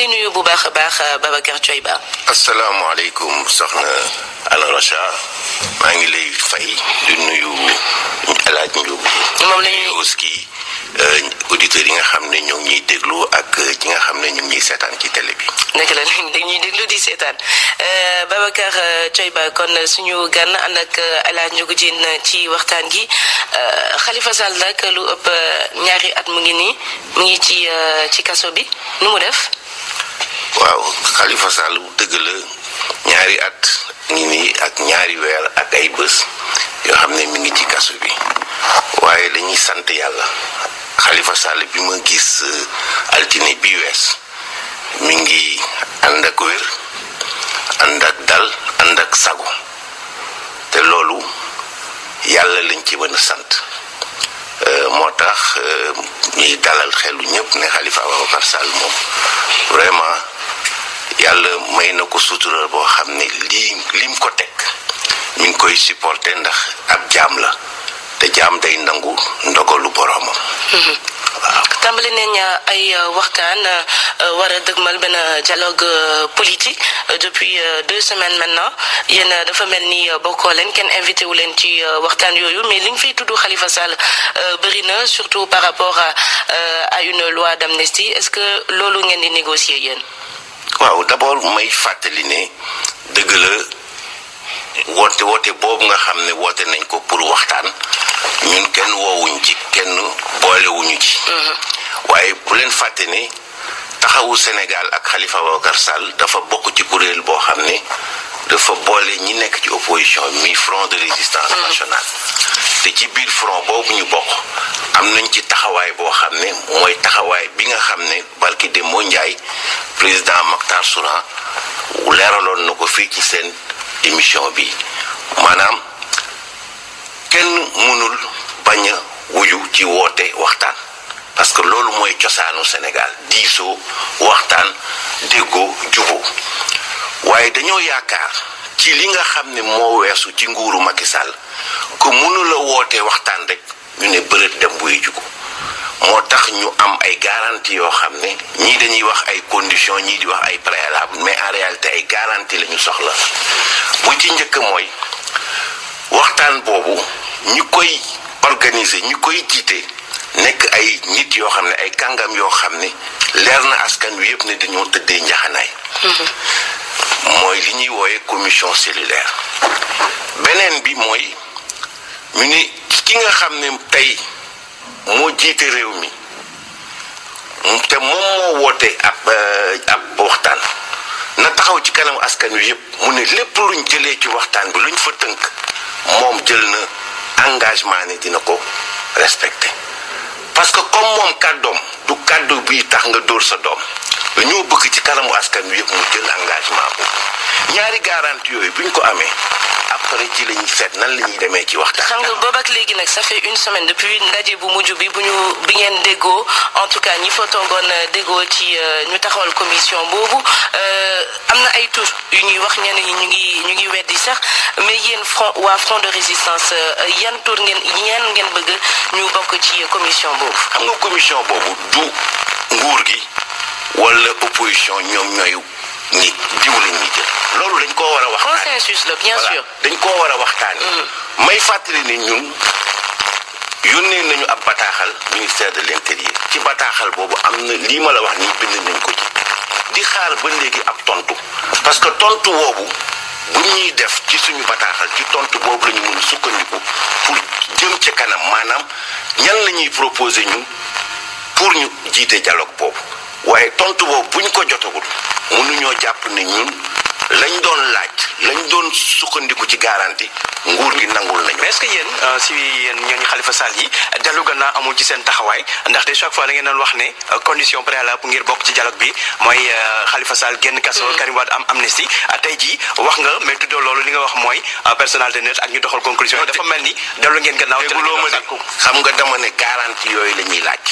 lay nuyu bu baax a baax Babacar Thioye Ba. asalaamaaleykum soxna Ana Rocha maa ngi lay fay di nuyu El Hadj Ndiob. moom la ñuy aussi auditeurs yi nga xam ne ñoo ngi ñuy déglu ak ñi nga xam ne ñu ngi ñuy seetaan ci télé bi. dëgg la dañuy déglu di seetaan Babacar Thioye Ba kon suñu gan ànd ak El Hadj Ndiogou Diène ci waxtaan gi Khalifa Sall nag lu ëpp ñaari at mu ngi nii mu ngi ci ci kaso bi nu mu def. waaw Khalifa Sall dëgg la ñaari at ngi nii ak ñaari weer ak ay bés yoo xam ne mi ngi ci kaso bi waaye dañuy sant yàlla Khalifa Sall bi ma gis altine bi wees mi ngi ànd ak wér ànd ak dal ànd ak sago te loolu yàlla lañ ci mën a sant moo tax ñuy dalal xelu ñëpp ne Khalifa Ababacar Sall moom vraiment yàlla may na ko sutural boo xam ne lii lim ko teg mi ngi koy supporter ndax ab jaam la te jaam day nangu ndogalu boroomam. waaw. tàmbali nañ ay waxtaan war a dëgmal benn dialogue politique depuis deux semaines maintenant yéen dafa mel ni bokkoo leen kenn invité wu leen ci waxtaan yooyu mais liñ fay tudd Khalifa Sall bëri na surtout par rapport à une loi d'amnistie est-ce que loolu ngeen di négocier yéen. waaw d'abord may fàttali ne dëgg la woote woote boobu nga xam ne woote nañ ko pour waxtaan ñun kenn woowuñ ci kenn boolewuñu ci. waaye bu leen fàtte ne taxawu Sénégal ak Khalifa Ababacar Sall dafa bokk ci kuréel boo xam ne dafa boole ñi nekk ci opposition mi front de résistance nationale. te ci biir front boobu ñu bokk am nañ ci taxawaay boo xam ne mooy taxawaay bi nga xam ne barki de moo njaay président Mactar Souran leeraloon na ko fii ci seen émission bi maanaam kenn mënul bañ a wuyu ci woote waxtaan parce que loolu mooy cosaanu Sénégal diisoo waxtaan déggoo juboo waaye dañoo yaakaar ci li nga xam ne moo weesu ci nguuru Macky Sall que mënula woote waxtaan rek ñu ne bërët dem buy jugu moo tax ñu am ay garantie yoo xam ne ñii dañuy wax ay conditions ñii di wax ay préalable mais en réalité ay garantie la ñu soxla bu ci njëkk mooy waxtaan boobu ñi koy organiser ñi koy jiite nekk ay nit yoo xam ne ay kàngam yoo xam ne leer na askan wi yëpp ne dañoo tëddee njaxanaay mooy li ñuy wooye commission cellulaire beneen bi mooy ñu ni ki nga xam ne tey moo jiite réew mi te moom moo woote ab ab waxtaan na taxaw ci kanam askan wi yëpp mu ne lépp luñ jëlee ci waxtaan bi luñ fa tënk moom jël na engagement ne dina ko respecté parce que comme moom kàddoom du kàddu bi tax nga dóor sa doom dañoo bëgg ci kanamu askan wi yëpp mu jël engagement boobu ñaari garantie yooyu buñ ko amee après ci la ñuy seet nan la ñuy demee ci waxtaan. xam nga boobu ak léegi nag ça fait une semaine depuis ndaje bu mujj bi bu ñu bi ngeen déggoo en tout cas ñi fa toogoon déggoo ci ñu taxawal commission boobu am na ay tur yu ñuy wax ñenn ñi ñu ngi ñu ngi weddi sax mais yéen front waa front de résistance yan tur ngeen ñeen ngeen bëgg ñu bokk ci commission boobu. xam nga commission boobu du nguur gi wala opposition ñoom ñooy ñi diw la ñuy jël loolu dañ koo war a waxtaan consensus la bien sûr. dañ koo war a waxtaani may fàttali ne ñun yónnee nañu ab bataaxal ministère de l'intérieur ci bataaxal boobu am na lii ma la wax nii bind nañ ko ci di xaar ba léegi ab tontu parce que tontu boobu bu ñuy def ci suñu bataaxal ci tontu boobu la ñu mën a sukkandiku pour jëm ca kanam maanaam ñan la ñuy proposer ñun pour ñu jiite dialogue boobu waaye tontu boobu bu ñu ko jotagul mënuñoo jàpp ne ñun lañ doon laaj lañ doon sukkandiku ci garantie nguur gi nangul nañu. mais est-ce que yéen si yéen ñooñu Khalifa Sall yi dellu gannaaw amul ci seen taxawaay ndaxte chaque fois da ngeen doon wax ne condition préalable ngir bokk ci dialogue bi mooy Khalifa Sall génn kaso Karim Wade am amnistie tey jii wax nga mais tuddoo loolu li nga wax mooy personnalité neutre ak ñu doxal conclusion dafa mel ni dellu ngeen gannaaw. te loo ma de xam nga dama ne garantie yooyu la ñuy laaj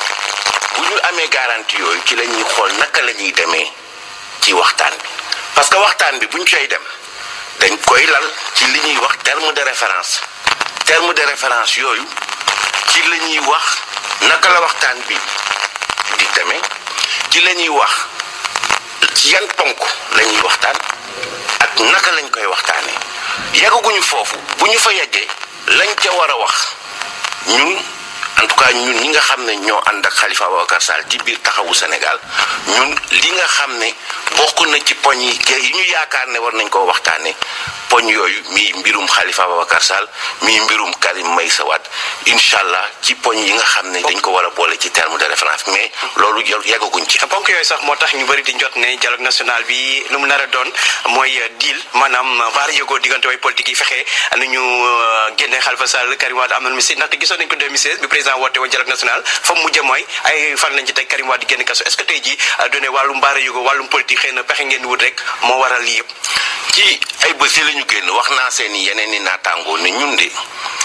bu ñu amee garantie yooyu ci la ñuy xool naka la ñuy demee ci waxtaan bi parce que waxtaan bi bu ñu coy dem dañ koy lal ci li ñuy wax terme de référence terme de référence yooyu ci la ñuy wax naka la waxtaan bi di demee ci la ñuy wax ci yan ponk la ñuy waxtaan ak naka lañ koy waxtaanee yeggaguñu foofu bu ñu fa yeggee lañ ca war a wax ñun en tout cas ñun ñi nga xam ne ñoo ànd ak Khalifa Ababacar Sall ci biir taxawu Sénégal ñun li nga xam ne bokk na ci poñ yi yi ñu yaakaar ne war nañ koo waxtaanee poñ yooyu mii mbirum Khalifa Ababacar Sall mii mbirum Karim Meïssa Wade incha allah ci poñ yi nga xam ne dañ ko war a boole ci terme de référence mais loolu yeggaguñ ci. ponk yooyu sax moo tax ñu bëri di jot ne dialogue national bi lu mu nar a doon mooy deal maanaam baar yëgoo diggante way politique yi fexe nu ñu génne Khalifa Sall Karim Wade am na misi ndaxte gisoon nañ ko 2016 bi président woote woon dialogue national fa mu mujjee mooy ay fan lañ ci teg Karim Wade di génn kaso est-ce que tey jii doone wàllum baar yëgoo wàllum politique xëy na pexe ngeen wut rek moo waral lii yëpp. ci ay bés yi la ñu génn wax naa seen i yeneen i naataangoo ne ñun de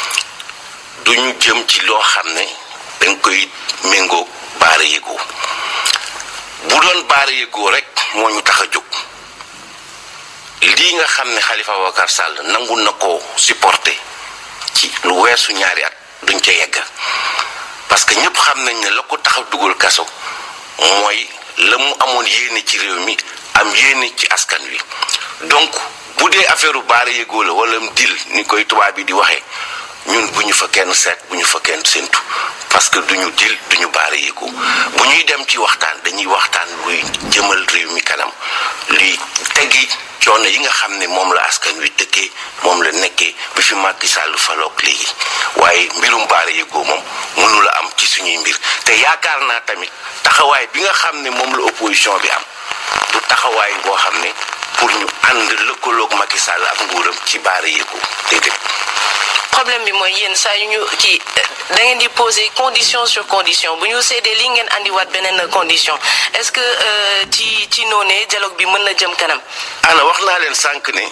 duñu jëm ci loo xam ne dañ koy méngoo baara yëgoo bu doon baara yëgoo rek moo ñu tax a jóg lii nga xam ne Khalifa Ababacar Sall nangu na ko supporter ci lu weesu ñaari at duñ ca yegg parce que ñëpp xam nañ ne la ko tax a dugal kaso mooy la mu amoon yéene ci réew mi am yéene ci askan wi donc bu dee affaire baara yëgoo la wala dil ni koy tubaab bi di waxee ñun bu ñu fa kenn seet bu ñu fa kenn séntu parce que duñu dil duñu baara yëgoo bu ñuy dem ci waxtaan dañuy waxtaan luy jëmal réew mi kanam luy teggi coono yi nga xam ne moom la askan wi dëkkee moom la nekkee bi fi Macky Sall faloog léegi waaye mbirum baara yëgoo moom mënu la am ci suñuy mbir te yaakaar naa tamit taxawaay bi nga xam ne moom la opposition bi am du taxawaay boo xam ne pour ñu ànd lëkkaloog Macky Sall ak nguuram ci baara yëgoo déedéet. problème bi mooy yéen saa yu ñu kii da ngeen di poser condition sur condition bu ñu seedee li ngeen andiwaat beneen condition est-ce que ci ci noonee dialogue bi mën na jëm kanam. ana wax naa leen sànq ne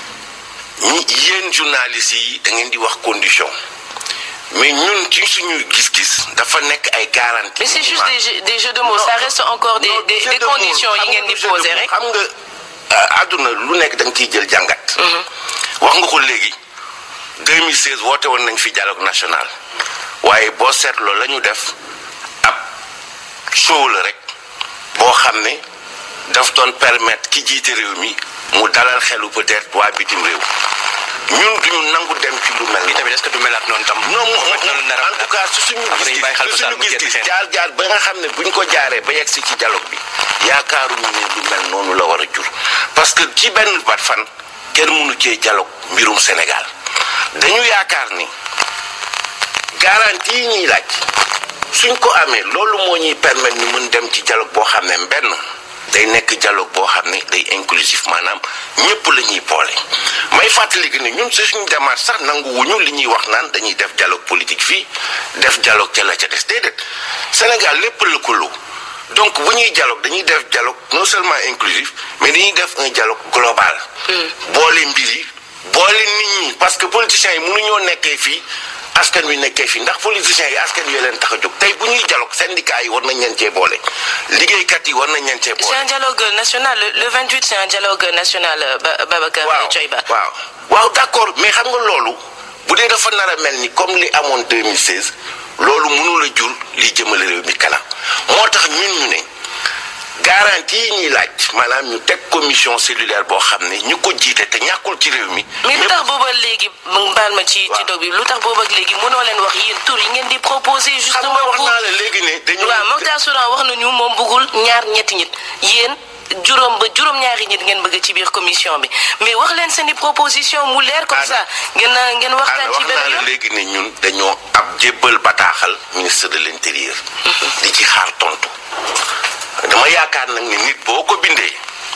ñi yéen journalistes yi da ngeen di wax condition mais ñun ci suñu gis-gis dafa nekk ay garantie. mais c'est juste des jeux des jeux de mots ça reste encore des des des conditions yi ngeen di poser rek. xam nga àdduna lu nekk da nga ciy jël jàngat. wax nga ko léegi. 2016 woote woon nañ fi dialogue national waaye boo seetloo la ñu def ab show la rek boo xam ne daf doon permettre ki jiite réew mi mu dalal xelu peut-être waa bitim réew ñun duñu nangu dem ci lu mel ni tamit est-ce que du melaat noonu tam. non en tout cas su suñu gis-gis su suñu gis-gis jaar jaar ba nga xam ne buñ ko jaaree ba yegg si ci dialogue bi yaakaaruñu ne lu mel noonu la war a jur parce que ci benn bat fan kenn mënu cee dialogue mbirum Sénégal. dañu yaakaar ni garantie yi ñuy laaj suñ ko amee loolu moo ñuy permettre ñu mën dem ci dialogue boo xam ne benn day nekk dialogue boo xam ne day inclusif maanaam ñëpp la ñuy boole. may fàttali que ni ñun si suñu démarche sax nanguwuñu li ñuy wax naan dañuy def dialogue politique fii def dialogue ca la ca des déedéet Sénégal lépp lëkkaloo donc bu ñuy dialogue dañuy def dialogue non seulement inclusif mais dañuy def un dialogue global. boole mbir yi. boole nit ñi parce que politiciens yi mënuñoo nekkee fii askan wi nekkee fii ndax politiciens yi askan wi leen tax a jóg tey bu ñuy dialogue syndicat yi war nañ leen cee boole liggéeykat yi war nañ leen cee boole. c'est un dialogue national le 28 c'est un dialogue national Babacar Thioye Ba. waaw waaw d'accord mais xam nga loolu bu dee dafa nar a mel ni comme li amoon 2016 loolu mënul a jur li jëmale réew mi kanam moo tax ñun ñu ne. garantie yi ñuy laaj maanaam ñu teg commission cellulaire boo xam ne ñu ko jiite te ñàkkul ci réew mi. mais lu tax booba léegi baal ma ci ci dog bi lu tax booba léegi mënoo leen wax yéen tur yi ngeen di proposer justement xam nga wax naa la léegi ne dañu. waaw Mokhtar Soudan wax nañu moom bëggul ñaar ñetti nit yéen juróom ba juróom-ñaari nit ngeen bëgg ci biir commission bi mais wax leen seen i proposition mu leer comme ça ngeen ngeen waxtaan ci benn wax naa la yoon. léegi ne ñun dañoo ab jébbal bataaxal ministre de l'intérieur. di ci xaar tontu. dama yaakaar nag ni nit boo ko bindee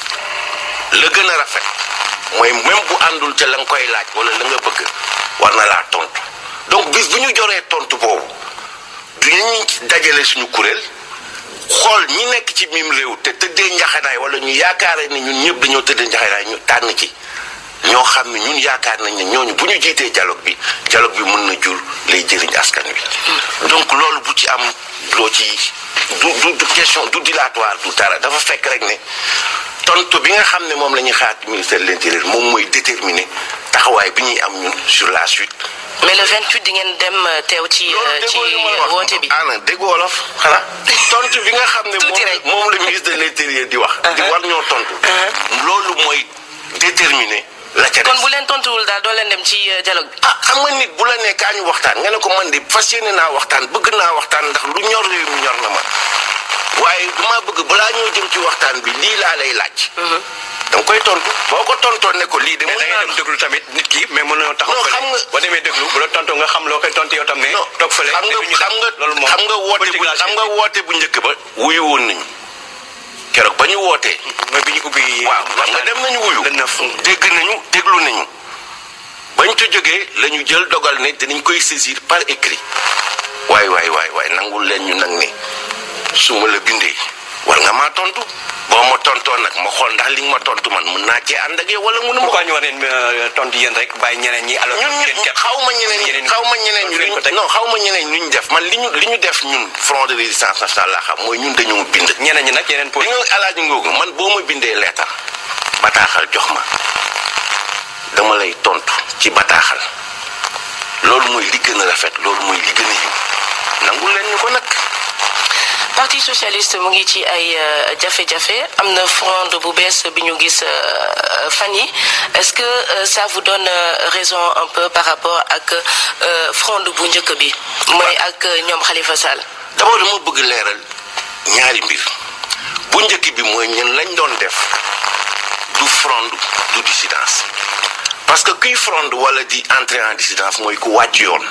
la gën a rafet mooy même bu àndul ca la nga koy laaj wala la nga bëgg war na laa tontu donc bis bu ñu joree tontu boobu du ñu dajale suñu kuréel xool ñi nekk ci mim réew te tëddee njaxanaay wala ñu yaakaare ne ñun ñëpp dañoo tëddee njaxanaay ñu tànn ci ñoo xam ne ñun yaakaar nañ ne ñooñu bu ñu jiitee dialogue bi dialogue bi mën na jur lay jëriñ askan wi donc loolu bu ci am loo ci du du du question du dilatoire du dara dafa fekk rek ne tontu bi nga xam ne moom la ñuy xaar ci ministère de l'intérieur moom mooy déterminer taxawaay bi ñuy am ñun sur la suite mais le 28 di ngeen dem teew ci ci woote bi. ana dégg wolof xanaa tontu bi nga xam ne Tuuti rek. moom moom la ministre de l'intérieur di wax. di war ñoo tontu. loolu mooy déterminer la ca kon des. bu leen tontuwul daal doo leen dem ci euh, dialogue bi. ah xam nga nit bu la nee kaa ñu waxtaan nga ne ko man de fas yéene naa waxtaan bëgg naa waxtaan ndax lu ñor réew mi ñor na ma waaye dama bëgg balaa ñoo jëm ci waxtaan bi lii laa lay laaj. da nga koy tontu boo ko tontoon ne ko lii de mais mën da ngay naa dem déglu tamit nit ki mais mën nañoo taxaw Non, fële xam nga- boo demee déglu bu la tontoo nga xam loo koy tontu yow tam ne non toog fële xam ne duñu nga xam dem. nga loolu moom xam nga woote bu politique la xam nga woote bu njëkk ba wuyu woon nañu keroog ba ñu wootee. mooy bi ñu ubbi waaw xam nga dem nañu wuyu le neuf dégg nañu déglu nañu bañ ca jógee la ñu jël dogal ne dinañ koy saisir par écrit waay waay waay waay nangul leen ñu nag ne su ma la bindee war nga maa tontu boo ma tontoo nag ma xool ndax li nga ma tontu man mën naa cee ànd ak yow wala mënu ma ko pourquoi ñu war leen euh, tontu yéen rek bàyyi ñeneen ñi alors ñun yéen ñu képp xaw ma ñeneen ñi xaw ma ñeneen ñi leen ko teg non xaw ma ñeneen ñi ñu def man li ñu li ñu def ñun front de résistance nationale laa xam mooy ñun dañoo bind. ñeneen ñi nag yeneen li poli nga alaaji ngoogu man boo ma bindee leetar bataaxal jox ma dama lay tontu ci bataaxal loolu mooy li gën a rafet loolu mooy li gën a yiw nangul leen ñu ko nag parti socialiste mu ngi ci ay euh, jafe-jafe am na fronde bu bees bi ñu gis euh, fan yi est-ce que euh, ça vous donne euh, raison un peu par rapport ak euh, fronde bu njëkk bi mooy ak euh, ñoom Khalifa Sall. d'abord dama bëgg leeral ñaari mbir bu njëkk bi mooy ñun lañ doon def du fronde du dissidence parce que kuy fronde wala di entrer en dissidence mooy ku wàcc yoon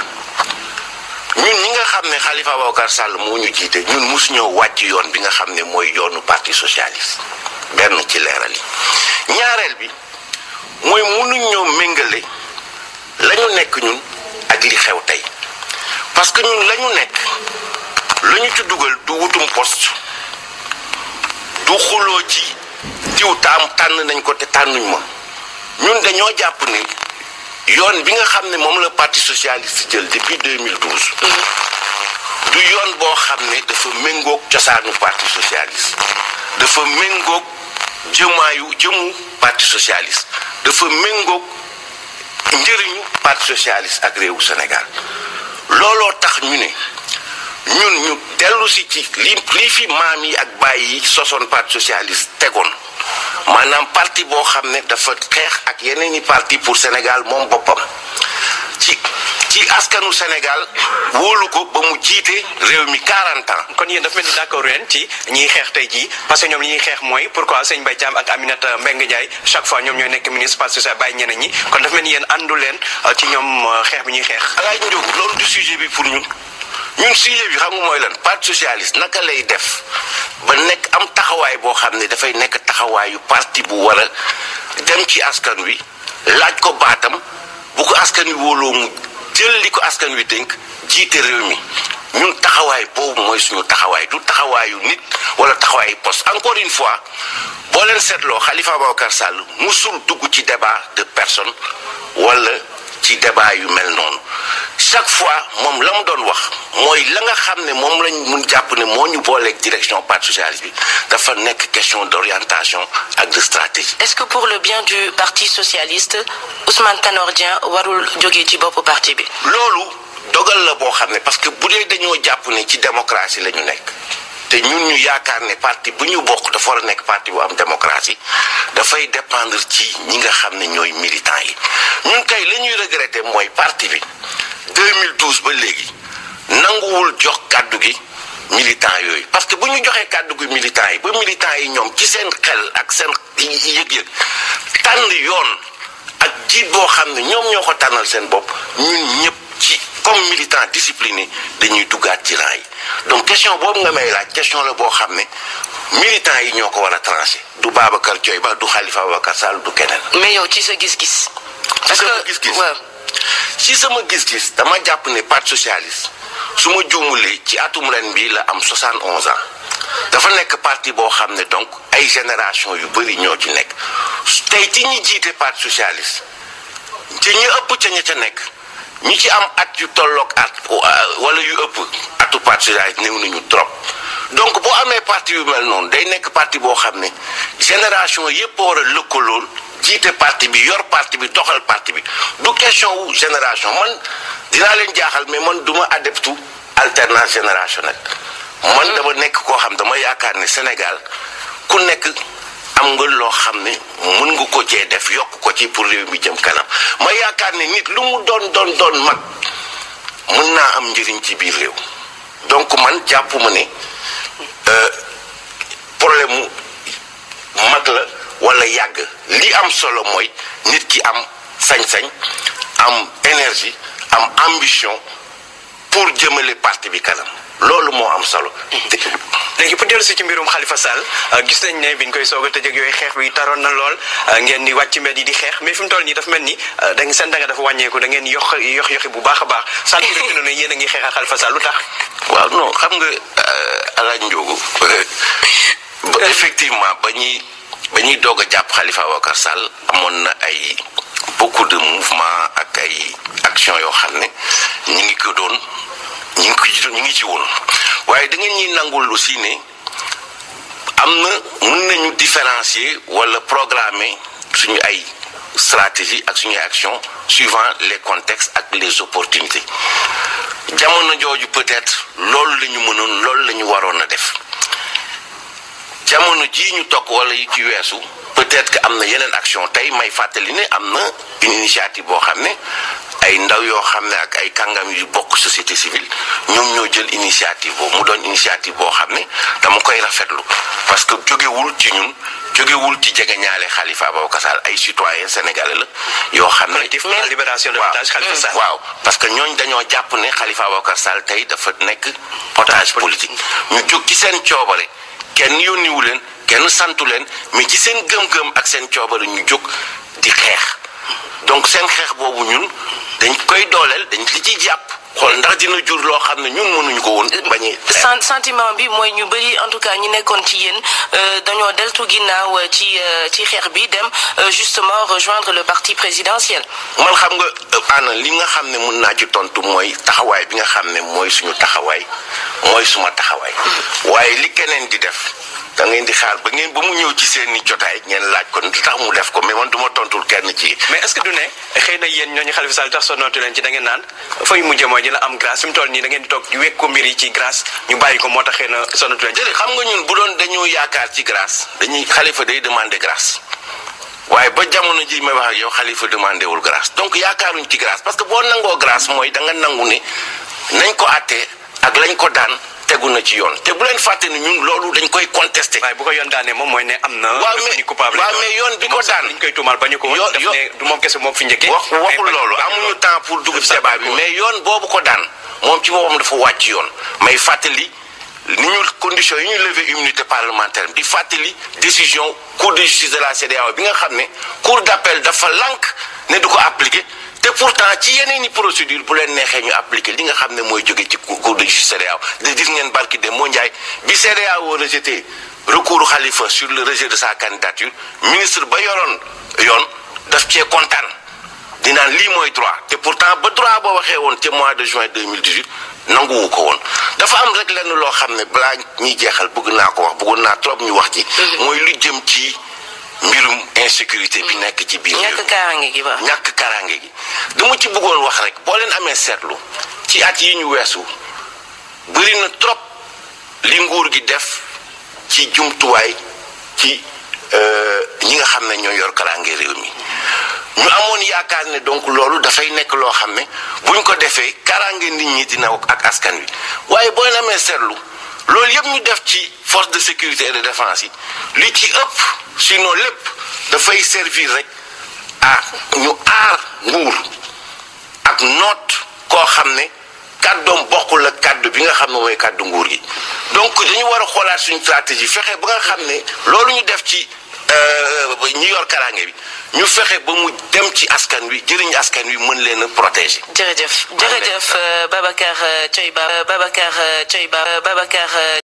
ñun ñi nga xam ne Khalifa Ababacar Sall moo ñu jiite ñun mosu ñoo wàcc yoon bi nga xam ne mooy yoonu parti socialiste benn ci leeral yi ñaareel bi mooy mënuñ ñoo méngale la ñu nekk ñun ak li xew tey parce que ñun la ñu nekk la ñu ci dugal du wutum poste du xuloo ci diw taam tànn nañ ko te tànnuñ ma ñun dañoo jàpp ni yoon bi nga xam ne moom la parti socialiste jël depuis 2012 du yoon boo xam ne dafa méngoog cosaanu parti socialiste dafa méngoog jëmaayu jëmu parti socialiste dafa méngoog njëriñu parti socialiste ak réewu Sénégal looloo tax ñu ne ñun ñu dellu si ci li lii fi maam yi ak bàyyi yi sosoon parti socialiste tegoon maanaam parti boo xam ne dafa xeex ak yeneen i parti pour Sénégal moom boppam ci ci askanu Sénégal wóolu ko ba mu jiite réew mi 40 ans. kon yéen dafa mel ni d'accord leen ci ñiy xeex tey jii parce que ñoom li ñuy xeex mooy pourquoi sëñ Mbaye Thiam ak Aminata Mbengue Ndiaye chaque fois ñoom ñooy nekk ministre parti social bàyyi ñeneen ñi kon dafa mel ni yéen àndu leen euh, ci ñoom euh, xeex bi ñuy xeex alaaj njóogu loolu du sujet bi pour ñun ñun sujet bi xam nga mooy lan parti socialiste naka lay def ba nekk am taxawaay boo xam ne dafay nekk taxawaayu parti bu war a dem ci askan wi laaj ko baatam bu ko askan wi wóoloo mu jël li ko askan wi dénk jiite réew mi ñun taxawaay boobu mooy suñu taxawaay du taxawaayu nit wala taxawaayu poste encore une fois boo leen seetloo Khalifa Ababacar Sall musul dugg ci débat de personne wala ci débat yu mel noonu chaque fois moom la mu doon wax mooy la nga xam ne moom lañ mun jàpp ne moo ñu booleeg direction parti socialiste bi dafa nekk question d'orientation ak de stratégie. est-ce que pour le bien du parti socialiste Ousmane Tanor Dieng warul jógee ci boppu parti bi. loolu dogal la boo xam ne parce que bu dee dañoo jàpp ne ci démocratie la ñu nekk te ñun ñu yaakaar ne parti bu ñu bokk dafa war a nekk parti bu am démocratie dafay dépendre ci ñi nga xam ne ñooy militants yi ñun kay la ñuy regretter mooy parti bi 2012 ba léegi nanguwul jox kàddu gi militants yooyu parce que bu ñu joxee kàddu gi militants yi ba militants yi ñoom ci seen xel ak seen yëg-yëg tànn yoon ak jiit boo xam ne ñoom ñoo ko tànnal seen bopp ñun ñëpp ci comme militant discipliné dañuy duggaat ci rang yi donc question boobu nga may laaj question la boo xam ne militants yi ñoo ko war a tranché du Babacar Thioye Ba du Khalifa Ababacar Sall du keneen. mais yow ci sa gis-gis. parce sama que gis-gis. waaw. ci sama gis-gis dama jàpp ne parti socialiste su ma juumulee ci atum ren bi la am 71 ans dafa nekk parti boo xam ne donc ay génération yu bëri ñoo ci nekk tey ci ñi jiite parti socialiste ci ñi ëpp ca ña ca nekk ñi ci am at yu tolloog at wala yu ëpp atu parti socialiste néew nañu trop donc boo amee parti yu mel noonu day nekk parti boo xam ne génération yépp a war a lëkkalool jiite parti bi yor parti bi doxal parti bi du question wu génération man dinaa leen jaaxal mais man duma adeptu alternance générationnelle man dama nekk koo xam dama yaakaar ne Sénégal ku nekk am nga loo xam ne mën nga ko cee def yokk ko ci pour réew mi jëm kanam ma yaakaar ne nit lu mu doon doon doon mag mën naa am njëriñ ci biir réew donc man jàpp ma ne problème mu mag la wala yàgg li am solo mooy nit ki am sañ-sañ am énergie am ambition pour jëmale parti bi kanam loolu moo am solo. léegi pour dellu si ci mbirum Khalifa Sall gis nañ ne biñ koy soog a tëj ak yooyu xeex bi taroon na lool ngeen di wàcc mbedd yi di xeex mais fi mu toll nii dafa mel ni da ngeen seen danga dafa wàññeeku da ngeen yox yox yoxi bu baax a baax sant bi ne yéen a ngi xeex ak Khalifa Sall lu tax. waaw non xam nga alaaj Ndiogu effectivement ba ñuy ba ñuy doog a jàpp Khalifa Ababacar Sall amoon na ay beaucoup de mouvement ak ay action yoo xam ne ñi ngi ko doon ñi ngi ko ñu ngi ci woon waaye da ngeen ñuy nangul aussi ne am na mën nañu différencier wala programmer suñu ay stratégie ak suñu action suivant les contextes ak les opportunités jamono jooju peut-être loolu la ñu mënoon loolu la ñu waroon a def jamono jii ñu toog wala yi ci weesu peut-être que am na yeneen action tey may fàttali ne am na une initiative boo xam ne ay ndaw yoo xam ne ak ay kàngam yu bokk société civile ñoom ñoo jël initiative boobu mu doon initiative boo xam ne dama koy rafetlu parce que jógewul ci ñun jógewul ci jegeñaale Khalifa Ababacar Sall ay citoyen sénégalais la yoo xam ne collectif pour la libération de l'otage Khalifa Sall waaw parce que ñooñ dañoo jàpp ne Khalifa Ababacar Sall tey dafa nekk otage politique ñu jóg ci seen coobare kenn yónniwu leen kenn santu leen mais ci seen gëm-gëm ak seen coobare ñu jóg di xeex donc seen xeex boobu ñun dañ koy dooleel dañ li ci jàpp xool ndax dina jur loo xam ne ñun mënuñu ko woon bañee sentiment bi mooy ñu bëri en tout cas ñi nekkoon ci yéen dañoo deltu ginnaaw ci ci xeex bi dem justement rejoindre le parti présidentiel man xam nga ana li nga xam ne mun naa ci tontu mooy taxawaay bi nga xam ne mooy suñu taxawaay mooy suma taxawaay waaye li keneen di def da ngeen di xaar ba ngeen ba mu ñëw ci seen i jotaay ngeen laaj ko lu tax mu def ko mais man du ma tontul kenn ci. mais est-ce que du ne xëy na yéen ñooñu Khalifa Sall tax sonnootu leen ci da ngeen naan fa yu mujjee mooy dina am grâce fi mu toll nii da ngeen di toog wekk ko mbir yi ci grâce ñu bàyyi ko moo tax xëy na sonnootu leen ci. jërëjëf xam nga ñun bu doon dañoo yaakaar ci grâce dañuy Khalifa day demander grâce waaye ba jamono ji may wax ak yow Khalifa demandé wul grâce donc yaakaaruñ ci grâce parce que boo nangoo grâce mooy da nga nangu ne nañ ko àttee ak lañ ko daan. tegu na ci yoon te bu leen fàtte ni ñun loolu dañ koy contesté. waaye bu ko yoon daanee moom mooy ne am na. waaw mais coupable waaw mais yoon bi ko daan liñ koy tuumaal bañu ko woon. daf ne du moom kese moom fi njëkkee. wax waxul loolu amuñu temps pour dugg ci débat bi mais yoon boobu ko daan moom ci boppam dafa wàcc yoon may fàttali ni ñu conditions yi ñu lever immunité parlementaire di fàttali décision cour de justice de la CEDEAO bi nga xam ne cour d'appel dafa lànk ne du ko appliquer. te pourtant ci yeneen i procédure bu leen neexee ñu appliquer li nga xam ne mooy jóge ci cour de justice CEDEAO de gis ngeen barki de moo njaay bi CEDEAO rejeté recours Khalifa sur le rejet de sa candidature ministre ba yoroon yoon daf cee kontaan dinaan lii mooy droit te pourtant ba droit ba waxee woon ca mois de juin 2018 nanguwu ko woon dafa am rek lenn loo xam ne balaa ñuy jeexal bëgg naa ko wax bëggoon naa trop ñu wax ci mooy lu jëm ci mbirum insécurité bi nekk ci biir ñàkk kaaraange gi ba ñàkk kaaraange gi dama ci bëggoon wax rek boo leen amee seetlu ci at yi ñu weesu bëri na trop li nguur gi def ci jumtuwaay ci ñi nga xam ne ñoo yor kaaraange réew mi ñu amoon yaakaar ne donc loolu dafay nekk loo xam ne buñ ko defee kaaraange nit ñi dina ak askan wi waaye boo leen amee seetlu loolu yëpp ñu def ci force de sécurité et de défense yi li ci ëpp sinon lépp dafay servir rek ah ñu aar nguur ak noot koo xam ne kàddoom bokkul ak kàddu bi nga xam ne mooy kàddu nguur gi donc dañu war a xoolaat suñu stratégie fexe ba nga xam ne loolu ñu def ci ñi yor karange bi ñu fexe ba mu dem ci askan wi jëriñ askan wi mën leen a protéger. jërëjëf jërëjëf Babacar Thioye Ba Babacar Thioye Ba Babacar